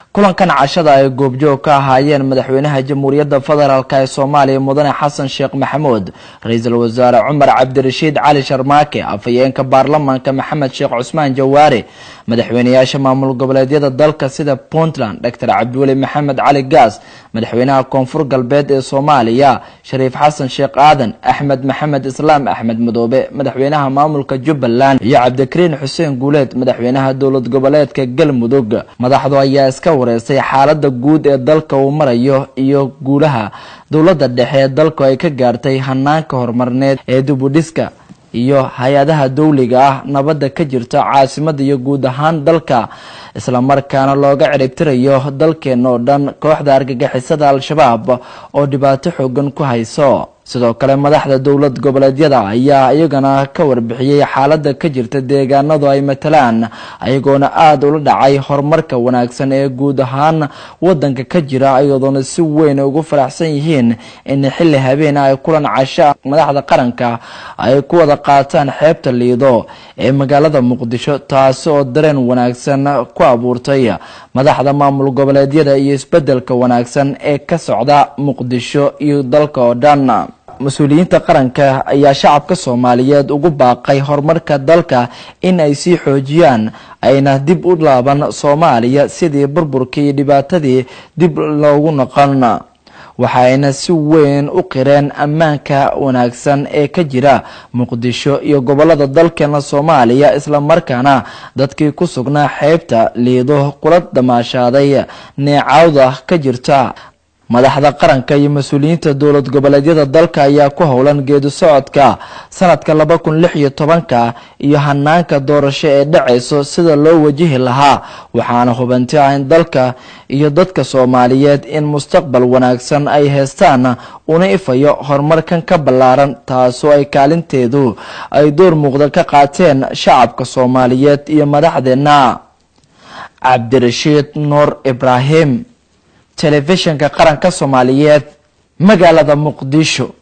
kulankan cashada ay goobjoog ka ahaayeen madaxweynaha jamhuuriyadda federaalk ee soomaaliya mudane xasan sheekh maxamuud ra-iisul wasaare cumar cabdirashiid cali sharmaake afhayeenka baarlamaanka maxamed sheekh cusmaan jawaare madaxweyneyaasha maamul goboleedyada dalka sida puntland doctor cabdiweli maxamed cali gaas madaxweynaha koonfur galbeed ee soomaaliya shariif xasan sheekh aadan axmed maxamed islaam axmed madoobe madaxweynaha maamulka jubbaland iyo cabdikariin xuseen guuleed madaxweynaha dowlad goboleedka galmudug madaxdu ayaa iska wareysay xaalada guud ee dalka uu marayo iyo guulaha dowladda dhexe ee dalku ay ka gaartay hanaanka horumarneed ee dibudhiska iyo hay-adaha dowliga ah nabadda ka jirta caasimada iyo guud ahaan dalka islamarkaana looga ciribtirayo dalkeena oo dhan kooxda argagixisada al-shabaab oo dhibaato xoogan ku hayso sidoo kale madaxda dowlad goboleedyada ayaa iyagana ka warbixiyey xaalada ka jirta deegaanadu ay matalaan ayagoona aada ula dhacay horumarka wanaagsan ee guud ahaan wadanka ka jira iyadoona si weyn ugu faraxsan yihiin in xilli habeen ay kulan casho madaxda qaranka ay ku wada qaataan xeebta liido ee magaalada muqdisho taasi oo dareen wanaagsan ku abuurtay madaxda maamul goboleedyada iyo isbedelka wanaagsan ee ka socda muqdisho iyo dalka oo dhan mas-uuliyiinta qaranka ayaa shacabka soomaaliyeed ugu baaqay horumarka dalka in ay sii xoojiyaan ayna dib u laaban soomaaliya sidii burburkii iyo dhibaatadii dib loogu noqon waxayna si weyn u qireen ammaanka wanaagsan ee ka jira muqdisho iyo gobolada dalkeena soomaaliya islamarkaana dadkii ku sugnaa xeebta liido kula damaashaaday neecawda ka jirta madaxda qaranka iyo mas-uuliyiinta dowlad goboleedyada dalka ayaa ku howlan geedi socodka sanadka laba kun lix iyo tobanka iyo hanaanka doorasho ee dhacayso sida loo wajihi lahaa waxaana hubanti ah in dalka iyo dadka soomaaliyeed in mustaqbal wanaagsan ay heestaan una ifayo horumarkan ka ballaaran taasoo ay kaalinteedu ay door muuqda ka qaateen shacabka soomaaliyeed iyo madaxdeena cabdirashiid nuur ibraahim telefishinka qaranka soomaaliyeed magaalada muqdisho